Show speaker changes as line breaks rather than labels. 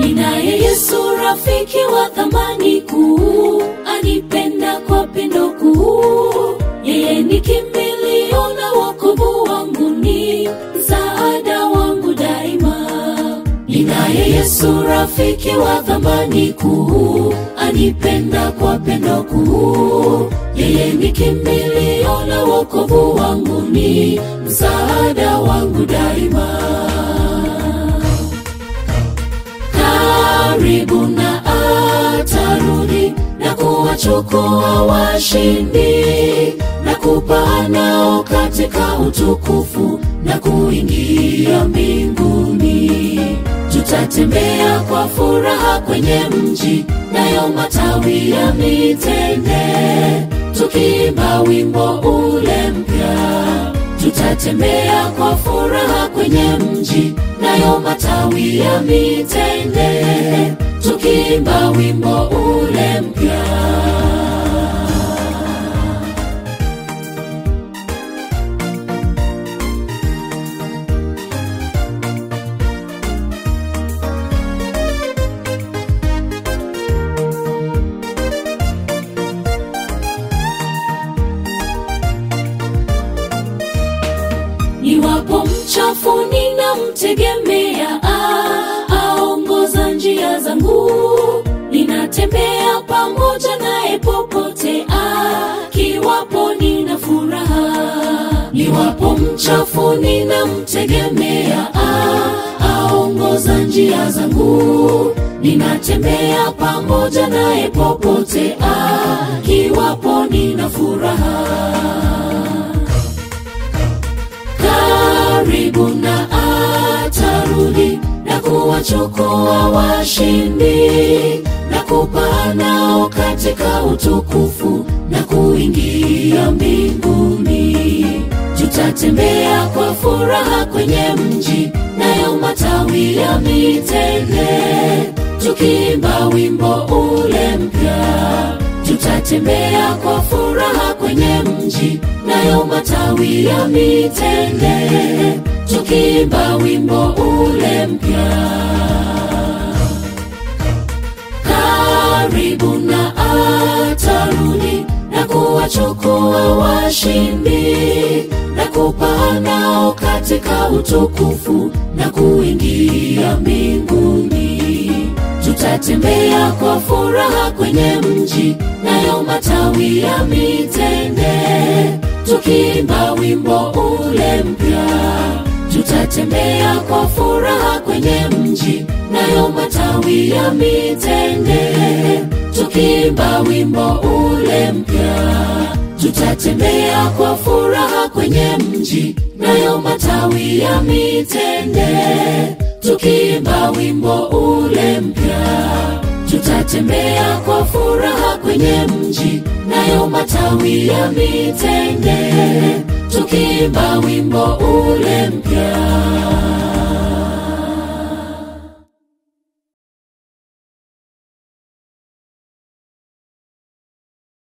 ninaye Yesu rafiki wa thamani kuu, anipenda kwa pendo kuu. Yeye ni kimbilio na wokovu wangu, ni msaada wangu daima. Ninaye Yesu rafiki wa thamani kuu, anipenda kwa pendo kuu. Yeye ni kimbilio na wokovu wangu, ni msaada wangu daima. Karibu na atarudi na kuwachukua washindi na kupaa nao katika utukufu na kuingia mbinguni. Tutatembea kwa furaha kwenye mji, nayo matawi ya mitende, tukiimba wimbo ule mpya. Tutatembea kwa furaha kwenye mji, nayo matawi ya mitende, tukiimba wimbo ule mpya. Niwapo mchafu ninamtegemea, ah, aongoza njia zangu. Ninatembea pamoja naye popote, ah, kiwapo nina furaha. Niwapo mchafu ninamtegemea, ah, aongoza njia zangu. Ninatembea pamoja naye popote, ah, kiwapo nina furaha karibu na atarudi na kuwachukua washindi na kupaa nao katika utukufu na kuingia mbinguni. Tutatembea kwa furaha kwenye mji, nayo matawi ya mitende, tukiimba wimbo ule mpya. Tutatembea kwa furaha kwenye mji, nayo matawi ya mitende, tukiimba wimbo ule mpya. Karibu na atarudi na kuwachukua washindi na kupaa nao katika utukufu na kuingia mbinguni. Tutatembea kwa furaha kwenye mji, nayo matawi ya mitende, tukiimba wimbo ule mpya. Tutatembea kwa furaha kwenye mji, nayo matawi ya mitende, tukiimba wimbo ule mpya. Tutatembea kwa furaha kwenye mji, nayo matawi ya mitende, tukiimba wimbo ule mpya. Tutatembea kwa furaha kwenye mji, nayo matawi ya mitende, tukiimba wimbo ule mpya.